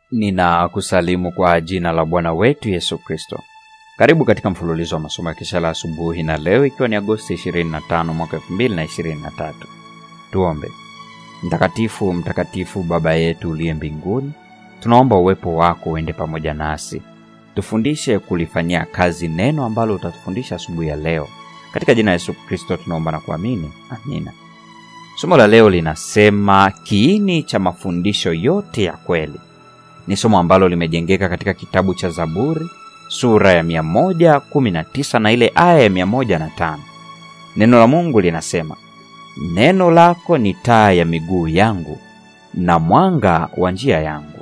Ninakusalimu kwa jina la Bwana wetu Yesu Kristo. Karibu katika mfululizo wa masomo ya kesha la asubuhi, na leo ikiwa ni Agosti 25 mwaka 2023. Tuombe. Mtakatifu, mtakatifu Baba yetu uliye mbinguni, tunaomba uwepo wako uende pamoja nasi, tufundishe kulifanyia kazi neno ambalo utatufundisha asubuhi ya leo. Katika jina la Yesu Kristo tunaomba na kuamini, amina. Somo la leo linasema kiini cha mafundisho yote ya kweli. Ni somo ambalo limejengeka katika kitabu cha Zaburi sura ya 119 na ile aya ya 105. Neno la Mungu linasema, neno lako ni taa ya miguu yangu na mwanga wa njia yangu.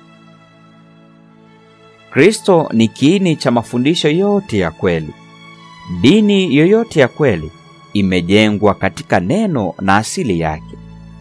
Kristo ni kiini cha mafundisho yote ya kweli. Dini yoyote ya kweli imejengwa katika neno na asili yake.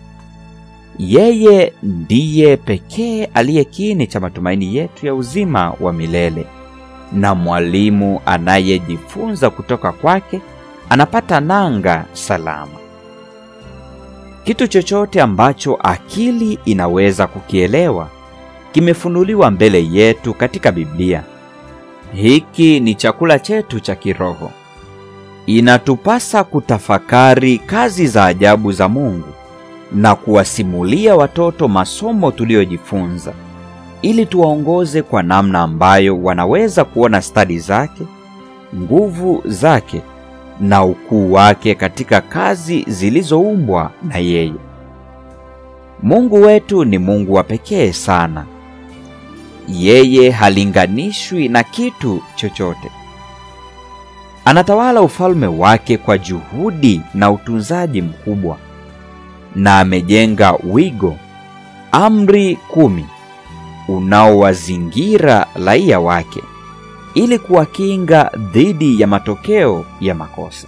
Yeye ndiye pekee aliye kiini cha matumaini yetu ya uzima wa milele, na mwalimu anayejifunza kutoka kwake anapata nanga salama. Kitu chochote ambacho akili inaweza kukielewa kimefunuliwa mbele yetu katika Biblia. Hiki ni chakula chetu cha kiroho. Inatupasa kutafakari kazi za ajabu za Mungu na kuwasimulia watoto masomo tuliyojifunza ili tuwaongoze kwa namna ambayo wanaweza kuona stadi zake, nguvu zake na ukuu wake katika kazi zilizoumbwa na yeye. Mungu wetu ni Mungu wa pekee sana. Yeye halinganishwi na kitu chochote. Anatawala ufalme wake kwa juhudi na utunzaji mkubwa, na amejenga wigo, amri kumi, unaowazingira raia wake ili kuwakinga dhidi ya matokeo ya makosa.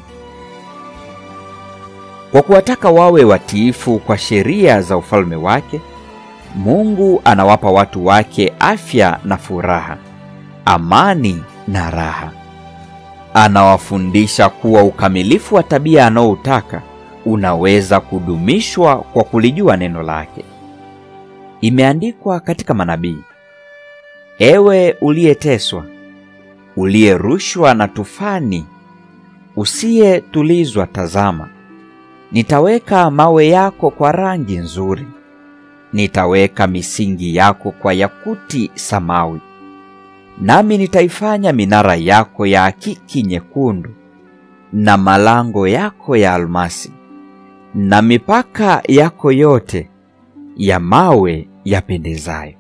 Kwa kuwataka wawe watiifu kwa sheria za ufalme wake, Mungu anawapa watu wake afya na furaha, amani na raha. Anawafundisha kuwa ukamilifu wa tabia anaoutaka unaweza kudumishwa kwa kulijua neno lake. Imeandikwa katika manabii, ewe uliyeteswa, uliyerushwa na tufani, usiyetulizwa, tazama, nitaweka mawe yako kwa rangi nzuri, nitaweka misingi yako kwa yakuti samawi, nami nitaifanya minara yako ya akiki nyekundu, na malango yako ya almasi, na mipaka yako yote ya mawe yapendezayo.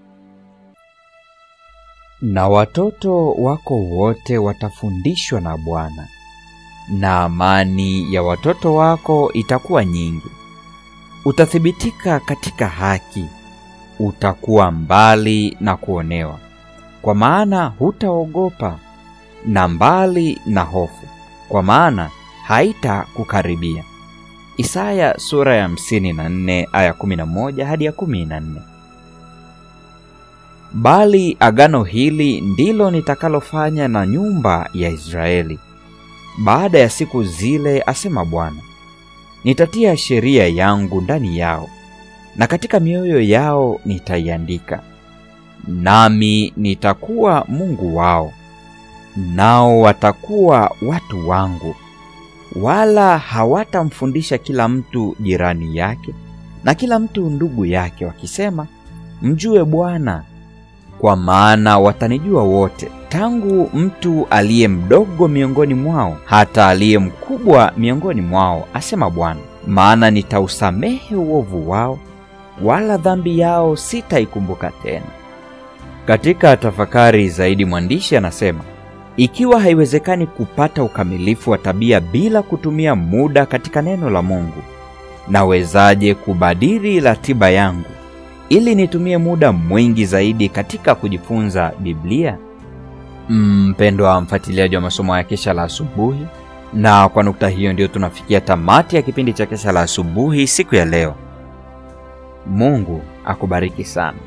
Na watoto wako wote watafundishwa na Bwana, na amani ya watoto wako itakuwa nyingi. Utathibitika katika haki, utakuwa mbali na kuonewa, kwa maana hutaogopa, na mbali na hofu, kwa maana haitakukaribia. Isaya sura ya 54 aya 11 hadi ya 14. Bali agano hili ndilo nitakalofanya na nyumba ya Israeli baada ya siku zile, asema Bwana. Nitatia sheria yangu ndani yao, na katika mioyo yao nitaiandika, nami nitakuwa Mungu wao, nao watakuwa watu wangu. Wala hawatamfundisha kila mtu jirani yake na kila mtu ndugu yake, wakisema, mjue Bwana, kwa maana watanijua wote, tangu mtu aliye mdogo miongoni mwao hata aliye mkubwa miongoni mwao, asema Bwana. Maana nitausamehe uovu wao, wala dhambi yao sitaikumbuka tena. Katika tafakari zaidi, mwandishi anasema ikiwa haiwezekani kupata ukamilifu wa tabia bila kutumia muda katika neno la Mungu, nawezaje kubadili ratiba yangu ili nitumie muda mwingi zaidi katika kujifunza Biblia? Mpendwa mfuatiliaji wa masomo ya kesha la asubuhi, na kwa nukta hiyo ndio tunafikia tamati ya kipindi cha kesha la asubuhi siku ya leo. Mungu akubariki sana.